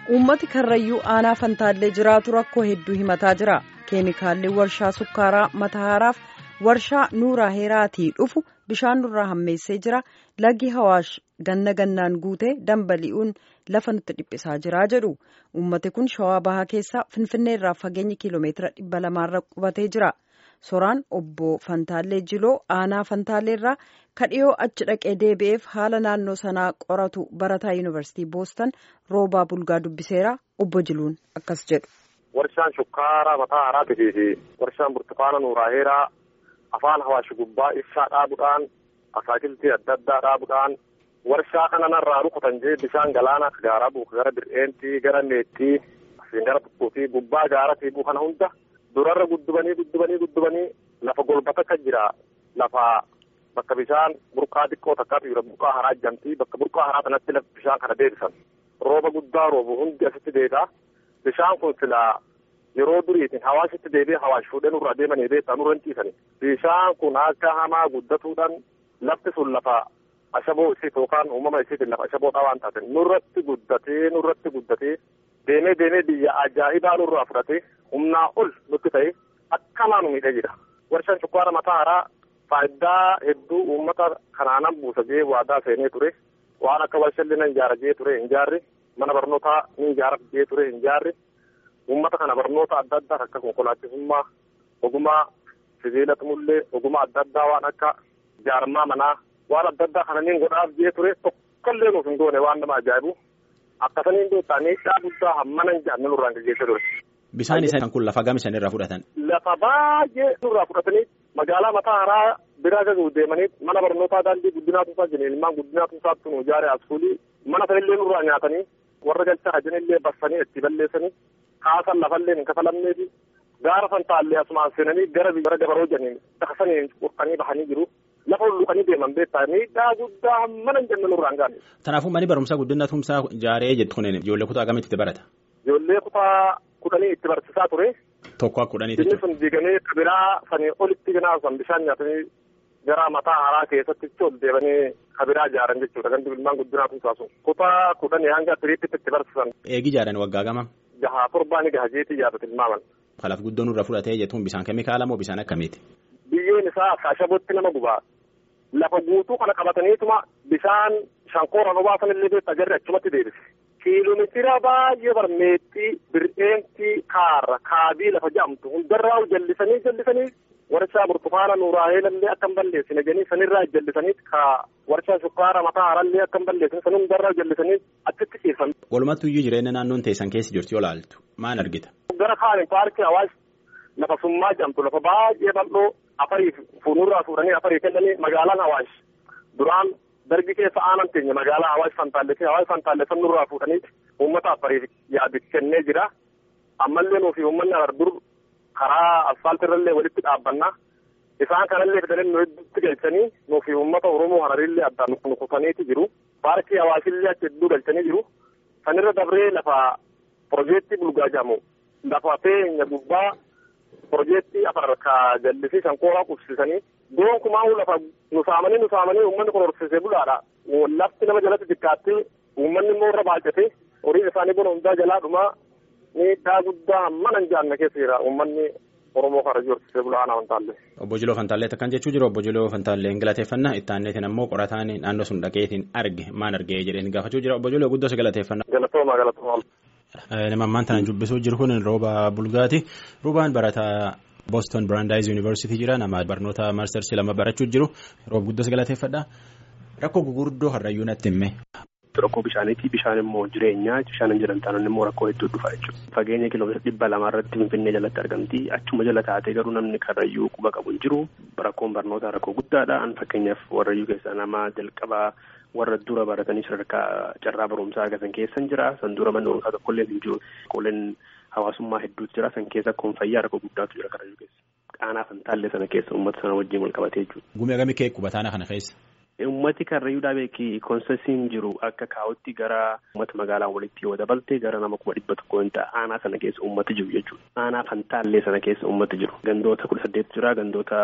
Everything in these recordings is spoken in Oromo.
uummati karrayyuu aanaa fantaallee jiraatu rakkoo hedduu himataa jira keemikaalli warshaa sukkaaraa matahaaraaf warshaa nuuraa heeraatii dhufu bishaan nurraa hammeessee jira laggi hawaash ganna gannaan guutee dambali'uun lafa nutti dhiphisaa jira jedhu uummati kun shawaa bahaa keessaa finfinneerraa fageenya kiiloomeetira dhibba lamaarra qubatee jira soraan obbo fantaallee jiloo aanaa fantaalleerraa kadhiyoo achi dhaqee deebi'eef haala naannoo sanaa qoratu barataa yuunivarsiitii boostan roobaa bulgaa dubbiseera obbo jiluun akkas jedhu. warshaan shukkaaraa mataa haraatii fi warshaan burtukaana nuuraa heeraa afaan hawaashi gubbaa ibsaa dhaabuudhaan asaakiltii adda addaa dhaabuudhaan warshaa kana narraa rukutan jee bishaan galaanaa gaaraa buuka gara bir'eentii gara neettii asiin gara tukkuutii gubbaa gaaratii buu kana hunda durarra guddubanii guddubanii guddubanii lafa golbata akka jira lafa bakka bishaan burqaa xiqqoo takkaatu jira burqaa haraa jamtii bakka burqaa haraa kanatti bishaan kana deebisan rooba guddaa roobu hundi asitti deebi'a bishaan kun silaa yeroo duriitiin hawaasitti deebi'ee hawaash fuudhee nurraa deemanii beektaa nurra hin ciisani bishaan kun akka hamaa guddatuudhaan lafti sun lafa ashaboo isiit yookaan uumama isiitiin lafa ashaboodhaa waan taateen nurratti guddatee nurratti guddatee deemee deemee biyya ajaa'ibaa nurraa fudhatee humnaa ol nutti ta'e akkamaa nu miidhee jira warshaan shukkaara mataa haraa faayidaa hedduu uummata kanaanan buusa jee waadaa seenee ture waan akka warshalli nan ijaara jee ture hin jaarri mana barnootaa ni ijaara jee ture hin jaarri uummata kana barnoota adda addaa akka konkolaachisummaa ogummaa sibiila tumullee ogummaa adda addaa waan akka jaarmaa manaa waan adda addaa kana niin godhaaf jee ture tokkollee nuuf hin goone waan nama ajaa'ibu akkasaniin beektaa miidhaa guddaa hammana hin jaanne nurraan gaggeessa ture. Bishaan isaan kun lafa gam isaan irraa fudhatan. Lafa baay'ee nurraa fudhatanii magaalaa mataa haraa biraa gaguu deemanii mana barnootaa daandii guddinaa tuusaa jiran ilmaan guddinaa tuusaatti nu ijaare askuulii mana sanillee nurraa nyaatanii warra galchaa jiranillee bassanii itti balleessanii kaasan lafallee hin kafalamneefi gaara fantaallee asumaan seenanii gara gara dabaroo janiin daksanii qurxanii bahanii jiru. lafa hulluqanii deeman beektaa miidhaa guddaa hammana hin jenne nurraan gaane. Kanaafuu manni barumsaa guddina tumsaa ijaaree jettu kun ijoollee kutaa akkamitti itti barata? Ijoollee kutaa kudhanii itti barsiisaa ture. Tokko akka kudhanii Inni sun diigamee kabiraa sanii olitti ganaasan bishaan nyaatanii gara mataa haraa keessatti ol deebanii kabiraa ijaaran jechuudha gandi ilmaan guddinaa tumsaa sun. Kutaa kudhanii hanga tiriitti itti barsiisan. Eegi ijaaran waggaa gama? Jahaa torbaan gaha jeetii yaadatu ilmaaman. Kalaaf guddoon irra fudhatee jettuun bishaan keemikaala moo bishaan akkamiiti? Biyyeen isaa ashabootti nama gubaa. lafa guutuu kana qabataniituma bishaan shankooraan obaasan illee beektaa jarri achumatti deebise. Kiiloomeetira baay'ee barmeexxii bir'eentii kaarra kaabii lafa jedhamtu hundarraa jallisanii jallisanii warshaa burtukaana nuuraa heelallee akka hin balleessine jedhanii sanirraa jallisanii ka warshaa shukkaara mataa harallee akka hin balleessine san hundarraa jallisanii achitti ciisan. Walumattuu iyyuu jireenya naannoon teessan keessa jirti yoo laaltu maal argita? Gara kaaniin paarkii hawaash lafa summaa jedhamtu lafa baay'ee bal'oo afarii fuunurraa fuudhanii afarii kennanii magaalaan hawaash duraan darbi keessa aanan teenya magaalaa hawaash fantaallee hawaash fantaallee sanurraa fuudhanii uummata afariif yaadu kennee jira ammallee nuufi uummanni dur karaa asfaaltirrallee walitti dhaabbannaa isaan kanallee fidanii nu hedduutti galchanii nuufi uummata oromoo hararillee addaan nukutaniiti jiru paarkii hawaashillee achi hedduu galchanii jiru sanirra dabree lafa piroojeektii bulgaa jedhamu lafa teenya gubbaa piroojeektii afar ka jallisii shankooraa qubsisanii gonkumaa lafa nusaamanii nusaamanii uummanni kun horsiisee bulaadha lafti nama jalatti xiqqaatti uummanni immoo irra baay'ate horiin isaanii bona hundaa jalaa dhumaa miidhaa guddaa hammana hin jaanne keessa jira uummanni oromoo karajii horsiisee bulaa aanaa fantaallee. Obbo Jiloo Fantaallee akkan jechuu jiru obbo Jiloo Fantaallee galateeffannaa itti aanneetiin ammoo qorataan naannoo sun dhaqeetiin arge maan argee jedheen gaafachuu jira obbo Jiloo guddoo si galateeffannaa. Galatooma galatooma. Nama ammaan tana dubbisuu jiru kun rooba bulgaati. Roobaan barataa Boston Brandeis University jira nama barnoota maastarsi lama barachuu jiru roob guddoo si galateeffadha. Rakkoo gurguddoo har'ayyuu natti himme. Rakkoo bishaaniiti bishaan immoo jireenyaa bishaan hin jiran taanaan immoo rakkoo hedduu dhufa jechuudha. Fageenya kiiloomeetira dhibba lamaa irratti Finfinnee jalatti argamti. Achuma jala taatee garuu namni karrayyuu quba qabu hin jiru. Rakkoon barnootaa rakkoo guddaadha. Fakkeenyaaf warrayyuu keessaa nama jalqabaa warra dura baratanii sadarkaa carraa barumsaa argatan keessa hin jira. San dura manni barumsaa tokkollee hin jiru. Qooleen hawaasummaa hedduutu jira. San keessa kun fayyaa rakkoo guddaatu jira karrayyuu keessa. Qaanaa fantaallee sana keessa uummata sana wajjin wal qabatee jechuudha. Gumii agamii kee qubataana kana keessa. Uummati karrayyuudhaa beeki koonsesiin jiru akka kaa'utti gara uummata magaalaa walitti yoo dabalte gara nama kuma dhibba tokko hin ta'a aanaa sana keessa uummati jiru jechuudha. Aanaa fantaallee sana keessa uummati jiru. Gandoota kudha saddeet jira gandoota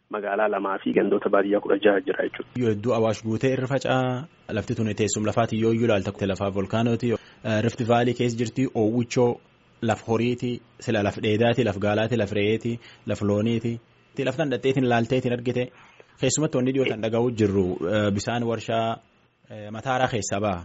magaalaa lamaa fi gandoota baadiyyaa kudha jaha jira jechuudha. Yoo hedduu awaash guutee irra faca'aa lafti tuni teessuma lafaati yoo iyyuu ilaalta lafaa volkaanooti rift vaalii keessa jirti oowwichoo laf horiiti sila laf dheedaati laf gaalaati laf re'eeti laf looniiti laftan dhadheetiin laalteetiin argite keessumatti wanni dhiyootan dhaga'uu jirru bisaan warshaa mataaraa keessaa ba'a.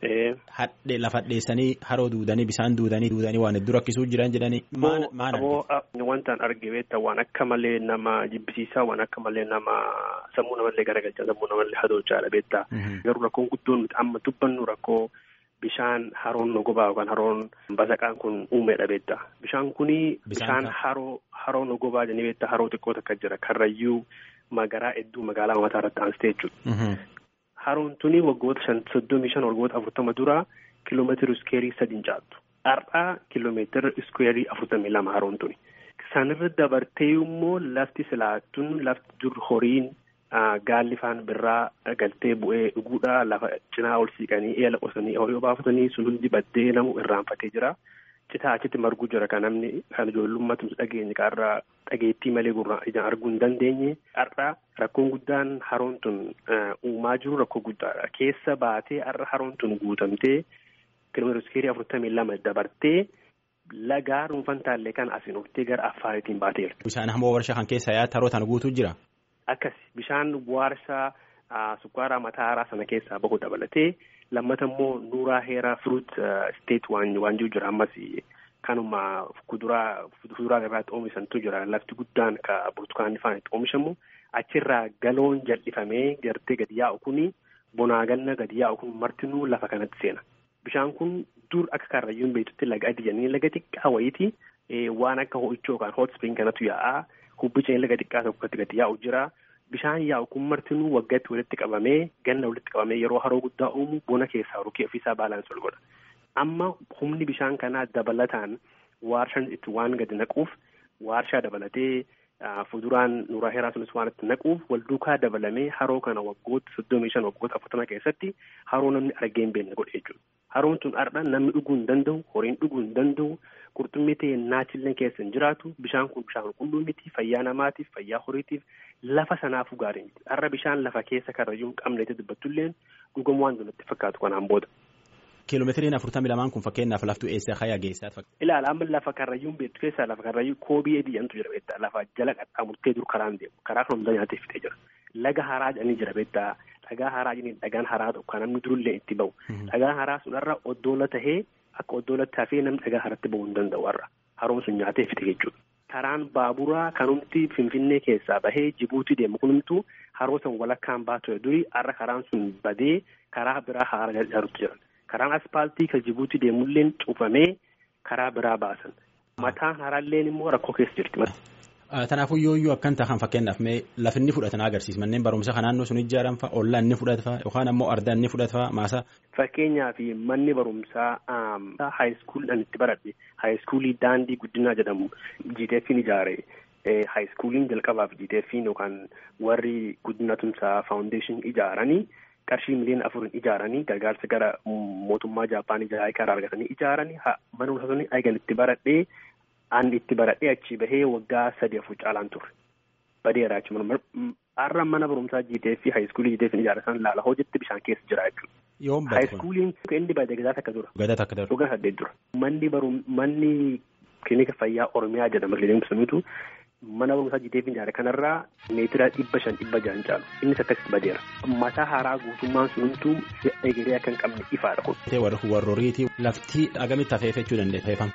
Hadhee lafa dheessanii haroo duudanii bisaan duudanii duudanii waan hedduu rakkisuu jiran jedhanii maal Wantaan arge beektaa waan akka malee nama jibbisiisaa waan akka malee nama sammuu namallee garagalchaa sammuu namallee hadochaadha beektaa. Garuu rakkoon guddoon nuti amma dubbannu rakkoo bishaan haroon nogobaa yookaan haroon basaqaan kun uumeedha beektaa. Bishaan kuni bishaan haroo haroo nogobaa jedhanii beektaa haroo xiqqoo takka jira karrayyuu magaraa hedduu magaalaa mataa irratti aansitee jechuudha. Haroon tuni waggoota shan soddomii shan waggoota afurtama dura kiiloomeetira iskeerii sadiin caaltu. Har'aa kiiloomeetira iskeerii afurtamii lama haroon tuni. Sanirra dabartee immoo lafti silaattuun lafti dur horiin gaalli faan birraa galtee bu'ee dhuguudha lafa cinaa ol siiqanii eela qotanii horii obaafatanii sun hundi baddee namu irraanfatee jira. Citaa achitti marguu jira kan namni kan ijoollummaatti dhageenye qarraa dhageettii malee gurra ijaan arguu hin dandeenye har'a rakkoon guddaan haroon tun uumaa jiru rakkoo guddaadha. Keessa baatee har'a haroon tun guutamtee kiiloomeetira iskeerii afurtamii lama dabartee lagaa dhuunfaan taallee kan asiin oftee gara affaariitiin baateera. Bishaan hamoo warshaa kan keessa yaa'aa haroo tana guutuu jira. Akkas bishaan warshaa sukkaaraa mataaraa sana keessaa bahu dabalatee lammata immoo nuuraa heeraa firuut isteet waan waan jiru jira ammas kanuma kuduraa fuduraa irraatti oomishantu jira lafti guddaan ka burtukaanni faan itti oomishamu achirraa galoon jal'ifamee gartee gadi yaa'u kuni bonaa ganna gadi yaa'u kun martinuu lafa kanatti seena. Bishaan kun dur akka karrayyuun beektutti laga adii jennee laga xiqqaa wayiiti waan akka ho'ichoo yookaan hot spring kanatu yaa'aa hubbiceen laga xiqqaa tokkotti gadi yaa'u jira. Bishaan yaa'u kun martinuu waggaatti walitti qabamee ganna walitti qabamee yeroo haroo guddaa uumu bona keessaa rukee ofiisaa baalaansi ol godha. Amma humni bishaan kanaa dabalataan waarshaan itti waan gadi naquuf waarshaa dabalatee fuduraan nuuraa heeraa sunis waan itti naquuf wal duukaa dabalamee haroo kana waggoota soddomii shan waggoota afurtama keessatti haroo namni argee hin beekne godhe jechuudha. Haroon tun har'a namni dhuguu hin danda'u, horiin dhuguu hin danda'u, qurxummii ta'e naachillee keessa hin jiraatu. Bishaan kun bishaan qulqulluu miti, fayyaa namaatiif, fayyaa horiitiif, lafa sanaafuu gaarii miti. Har'a bishaan lafa keessa karrayyuu hin qabneeti dubbattulleen dhugamu waan natti fakkaatu kanaan booda. Kiiloomeetiriin afurtamii lamaan kun fakkeenyaaf laftuu eessa hayaa geessaa fakkaata. Ilaala amma lafa karrayyuun beektu keessaa lafa karrayyuu koobii adii jedhamtu jira beektaa lafa jala qaxxaamurtee dur karaan deemu karaa kan hundaa nyaatee fitee jira. Laga haraa jedhanii jira beektaa dhagaa haraa jedhanii dhagaan haraa tokko kan namni durullee itti bahu. Dhagaan haraa sunarra oddoola tahee akka oddoolatti hafee namni dhagaa haratti bahuu hin danda'u har'a. Haroon sun nyaatee fite jechuudha. Karaan baaburaa kanumti Finfinnee keessaa bahee Jibuutii deemu kunumtu haroo san walakkaan baatu durii har'a karaan sun badee karaa biraa haara ijaarutti jiran. Karaan aspaaltii kan Jibuutii deemulleen cufamee karaa biraa baasan. Mataan haraalleen immoo rakkoo keessa jirti. Kanaafuu yoo iyyuu akkan tahan fakkeenyaaf mee lafa inni fudhatan agarsiisa manneen barumsa kan naannoo sun ijaaran fa'a ollaa inni fudhata yookaan ammoo ardaa inni fudhata maasaa. Fakkeenyaaf manni barumsaa haayiskuuliidhaan itti baradhe haayiskuulii daandii guddinaa jedhamu GTF'n ijaare haayiskuuliin jalqabaaf GTF'n yookaan warri guddina tumsaa faawundeeshin ijaaranii. qarshii miliyoona afurin ijaaranii gargaarsa gara mootummaa Jaappaan ijaaranii karaa argatanii ijaaranii mana barumsaa sun eegan itti baradhee aan itti baradhee achi bahee waggaa sadii afur caalaan turre badeera jechuudha. Har'a mana barumsaa GTF fi haayiskuulii GTF ijaaratan laala hojiitti bishaan keessa jira jechuudha. Yoom Haayiskuuliin inni badee gadaa takka dura. Gadaa takka dura. Dhugaa saddeet dura. Manni barum manni kilinika fayyaa Oromiyaa jedhama kilinika sunitu mana barumsaa GTF ijaare kanarraa meetira dhibba shan dhibba jahan caalu innis akkasitti badeera. Mataa haaraa guutummaan sunumtuu egeree akka hin qabne ifaadha kun. Warri warrooriitii lafti agamitti hafeef jechuu dandeenya.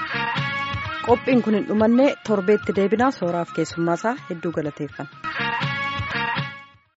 Qophiin kun hin dhumanne torbeetti deebinaa sooraaf keessummaasaa hedduu galateeffanna.